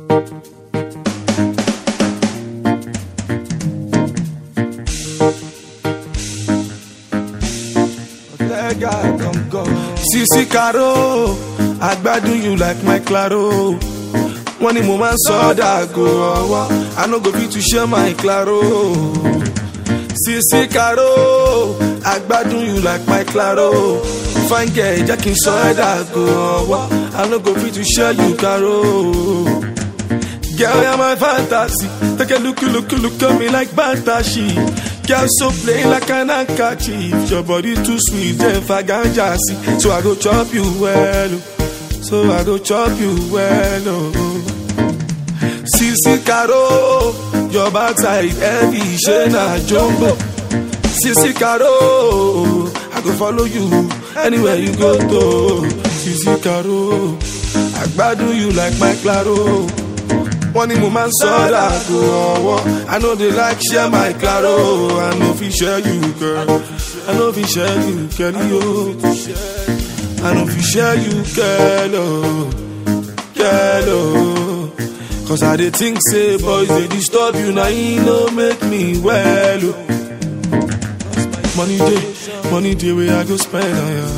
Sisi Caro, I gbadun you like my claro. Wọ́n ní mo máa ń sọ ọ́ dàgò ọwọ́, I no go fit to share my claro. Sisi Caro, I gbadun you like my claro. Fine girl, jẹ́ kí n sọ ẹ́ dàgò ọwọ́, I no go fit to share you caro. Girl, you're my fantasy. Take a look, look, look at me like fantasy. Girl, so plain like an handkerchief. Your body too sweet, then faganja see. So I go chop you well. oh. So I go chop you well. Oh. Sisi Caro, your backside heavy, Shena Jumbo. Sisi Caro, I go follow you anywhere you go to. Sisi Caro, I gbadun you like my claro. wọ́n ní mo máa ń sọ dàgò ọwọ́ i no dey like share my claro i no fit share you girl i no fit share you kẹ́lí o i no fit share you kẹ́lò kẹ́lò cause i dey think say boys dey disturb you na e no make me well o money dey money dey wey i go spend on ya.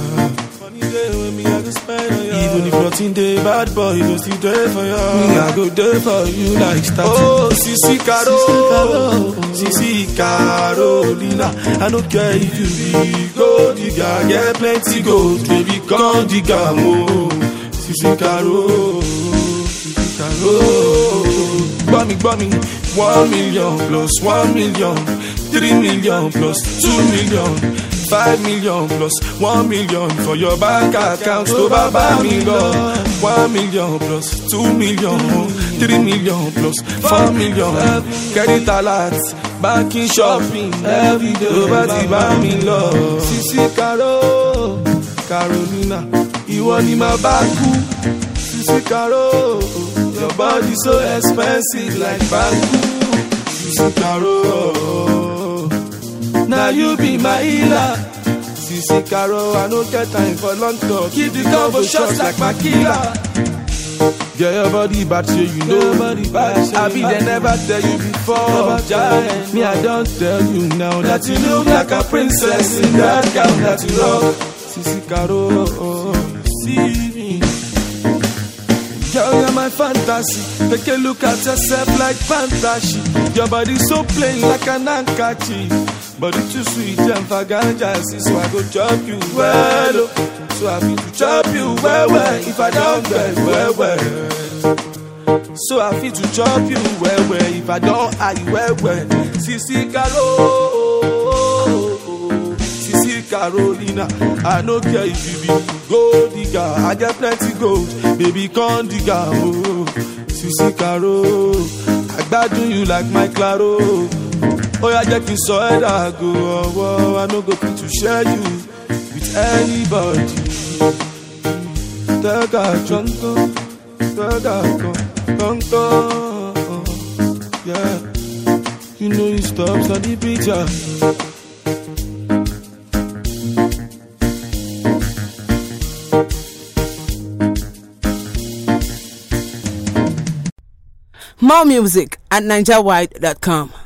Even if nothing dey bad boy, go still dey for you. Me, I go dey for you like starting. Oh, Sisi Caro, Sisi Carolina. I no care if you be gold digger, get plenty gold, baby, come digger more. Sisi Caro, Sisi Caro. Gbọ́ mi, gbọ́ mi, one million plus one million, three million plus two million. Five million plus one million for your bank account tó bá bá mi lọ. One million plus two million, three million plus four million. Credit alert, banking shopping, everyday tó bá ti bá mi lọ. Sisi Caro, Carolina, ìwọ ni màá bá kú. Sisi Caro, your body so expensive like banku. Sisi Caro. Now you be my healer. Sisi Caro, I no get time for long talk. Keep the combo shots like my killer. Get your body back so you know body back. I be there never tell you before. Giant. Me, I don't tell you now that you look like a princess in that gown that you rock. Sisi Caro, see me. Girl, you're my fantasy. Take a look at yourself like fantasy. Your body so plain like an handkerchief. Body too sweet and faganja see, so I go chop you well. oh. So I feel to chop you well, well. If I don't get well, well. So I feel to chop you well, well. If I don't eye well, well. Sisi Caro, Sisi Carolina. I no care if you be gold digger. I get plenty gold, baby, come digger. Oh, Sisi Caro, I gbadun you like my claro. ó yá jẹ́ kí n sọ ẹ́ dàgò ọwọ́ i no go fit to share you with anybody. tẹ́gà jọ́ńtọ́ tẹ́gà kọ̀ńtọ́ yeah you know you stop study picture. More music at NigerWide.com.